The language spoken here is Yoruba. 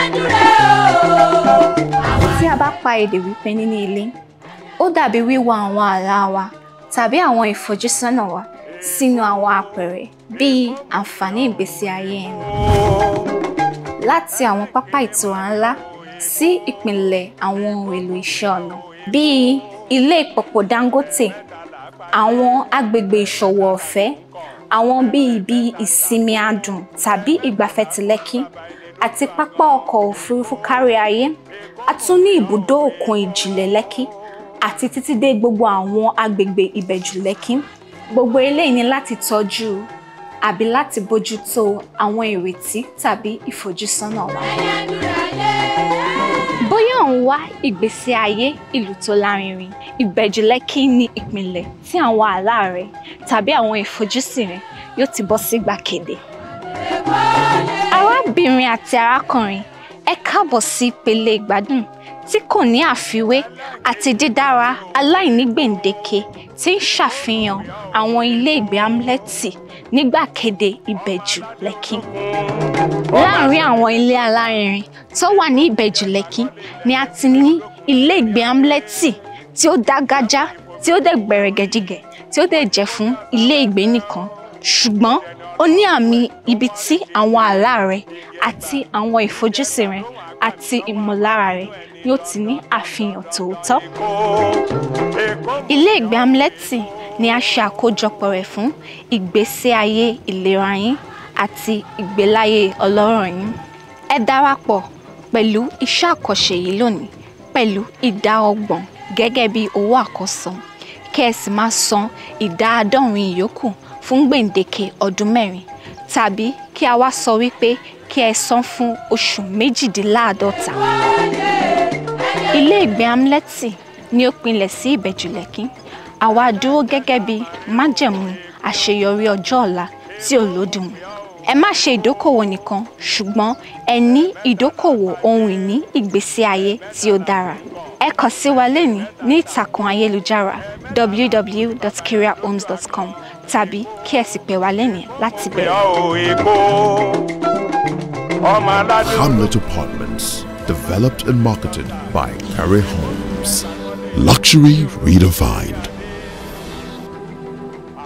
tí a bá pa èdè wípé níní ilé ó dàbí wíwa àwọn àlá wa tàbí àwọn ìfojúsọ́nà wa sínú àwọn àpẹẹrẹ bíi àǹfààní ìgbésí ayé ẹni láti àwọn pápá ìtura ńlá sí ìpìlẹ̀ àwọn ohun èlò iṣẹ́ ọnà bíi ilé ìpọ̀pọ̀ Dangote àwọn agbègbè ìṣòwò ọ̀fẹ́ àwọn bíi ibi ìsinmi adùn tàbí ìgbafẹ́ ti Lẹ́kí àti pápá ọkọ̀ òfurufú kárí ayé a tún ní ibùdó òkun ìjìnlẹ̀ Lẹ́kí àti títí dé gbogbo àwọn agbègbè ìbẹ̀jù Lẹ́kí gbogbo eléyìí ni láti tọ́jú àbí láti bójútó àwọn ìrètí tàbí ìfojúsọ́nà wa. bóyá ò ń wá ìgbésí ayé ìlú tó lárinrin ìbẹ̀jù Lẹ́kí ní ìpìlẹ̀ tí àwọn àlá rẹ tàbí àwọn ìfojúsùn rẹ yóò ti bọ́ sí gbàgede. arábìnrin àti arákùnrin ẹ káàbọ̀ sí ìpele ìgbádùn tí kò ní àfiwé àti dídára aláìní gbèǹdéke tí ń ṣàfihàn àwọn ilé ìgbé amlẹ́tì ní gbàgede ìbẹ̀jù Lẹ́kí. láàárín àwọn ilé alárinrin tó wà ní ìbẹ̀jù Lẹ́kí ni a ti ní ilé ìgbé amlẹ́tì tí ó dágájá tí ó dẹ̀ gbẹ̀rẹ̀gẹ̀dígẹ̀ tí ó dẹ̀ jẹ́ fún ilé ìgbé nìkan ṣùgbọ́n ó ní àmì ibi tí àwọn àlá rẹ àti àwọn ìfojúsùn rẹ àti ìmọ̀lára rẹ yóò ti ní àfihàn tòótọ́. ilé ìgbé amlẹ́tì ni a ṣe àkójọpọ̀ rẹ̀ fún ìgbésí ayé ìlera yín àti ìgbéláyé ọlọ́rọ̀ yín. ẹ darapọ̀ pẹ̀lú iṣẹ́ àkànṣe yìí lónìí pẹ̀lú ìdá ọgbọ̀n gẹ́gẹ́ bí owó àkọ́san kí ẹ sì máa san ìdá àádọ́rin ìyókù fún gbèǹdéke ọdún mẹ́rin tàbí kí a wá sọ wípé kí ẹ san fún oṣù méjìdínláàádọ́ta. ilé ìgbé amlẹ́tì ni ó pinlẹ̀ sí ìbẹ̀jù Lẹ́kí àwa dúró gẹ́gẹ́ bí májẹ̀mú àṣeyọrí ọjọ́ ọ̀la tí ò lódiwọ̀n. ẹ má ṣe ìdókòwò nìkan ṣùgbọ́n ẹ ní ìdókòwò ohun ìní ìgbésí ayé tí ó dára. ẹ kàn sí wa lẹ́ni ní ìtàkùn ayélujára www.kiriahomes.com tàbí kí ẹ sì pè wá lẹ́ni láti bẹ̀rẹ̀. Hamlet Apartments, developed and marketed by Carey Homes. Luxury redefined.